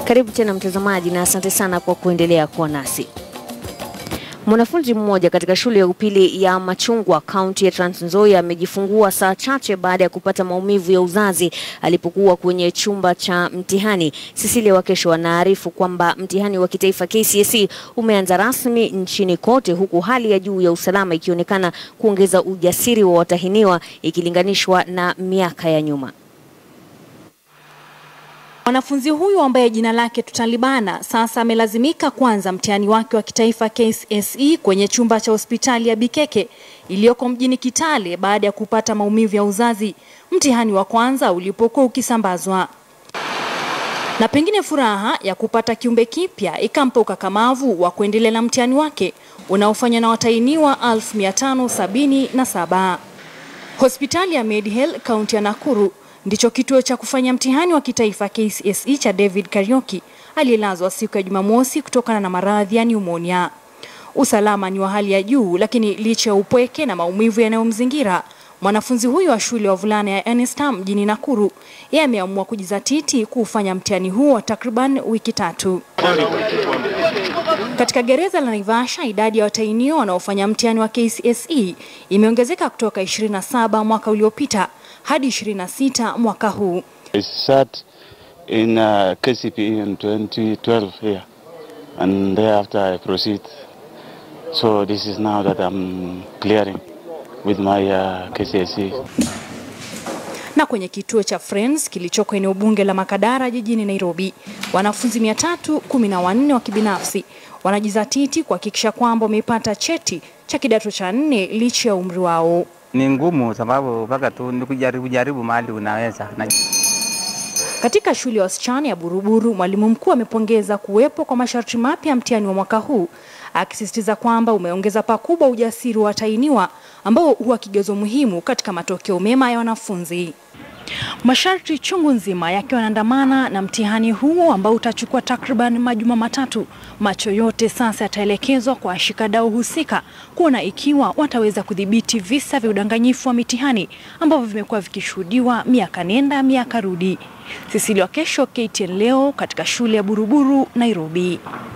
Karibu tena mtazamaji, na asante sana kwa kuendelea kuwa nasi. Mwanafunzi mmoja katika shule ya upili ya Machungwa kaunti ya Trans Nzoia amejifungua saa chache baada ya kupata maumivu ya uzazi alipokuwa kwenye chumba cha mtihani. Cecilia Wakesho anaarifu kwamba mtihani wa kitaifa KCSE umeanza rasmi nchini kote huku hali ya juu ya usalama ikionekana kuongeza ujasiri wa watahiniwa ikilinganishwa na miaka ya nyuma. Mwanafunzi huyu ambaye jina lake tutalibana sasa amelazimika kuanza mtihani wake wa kitaifa KCSE kwenye chumba cha hospitali ya Bikeke iliyoko mjini Kitale baada ya kupata maumivu ya uzazi mtihani wa kwanza ulipokuwa ukisambazwa. Na pengine furaha ya kupata kiumbe kipya ikampa ukakamavu wa kuendelea na mtihani wake unaofanywa na watahiniwa 1577. Hospitali ya Medheal kaunti ya Nakuru ndicho kituo cha kufanya mtihani wa kitaifa KCSE cha David Karioki aliyelazwa siku ya Jumamosi kutokana na maradhi ya pneumonia. Usalama ni wa hali ya juu, lakini licha ya upweke na maumivu yanayomzingira mwanafunzi huyu wa shule ya wavulana ya Enistam mjini Nakuru, yeye ameamua kujizatiti kuufanya mtihani huo wa takriban wiki tatu. Katika gereza la Naivasha, idadi ya watahiniwa wanaofanya mtihani wa KCSE imeongezeka kutoka 27 mwaka uliopita hadi 26 mwaka huu. I sat in uh, KCPE in 2012 here, and thereafter I proceed. So this is now that I'm clearing with my uh, KCSE. Na kwenye kituo cha Friends kilichoko eneo bunge la Makadara jijini Nairobi, wanafunzi 314 wa kibinafsi wanajizatiti kuhakikisha kwamba wamepata cheti cha kidato cha nne licha ya umri wao. Ni ngumu sababu mpaka tu ni kujaribu jaribu mahali unaweza na Katika shule ya wasichana ya Buruburu, mwalimu mkuu amepongeza kuwepo kwa masharti mapya ya mtihani wa mwaka huu, akisisitiza kwamba umeongeza pakubwa ujasiri wa watahiniwa ambao huwa kigezo muhimu katika matokeo mema ya wanafunzi. Masharti chungu nzima yakiwa yanaandamana na mtihani huo ambao utachukua takriban majuma matatu. Macho yote sasa yataelekezwa kwa washikadau husika kuona ikiwa wataweza kudhibiti visa vya udanganyifu wa mitihani ambavyo vimekuwa vikishuhudiwa miaka nenda miaka rudi. Cecilia Wakesho, KTN leo katika shule ya Buruburu, Nairobi.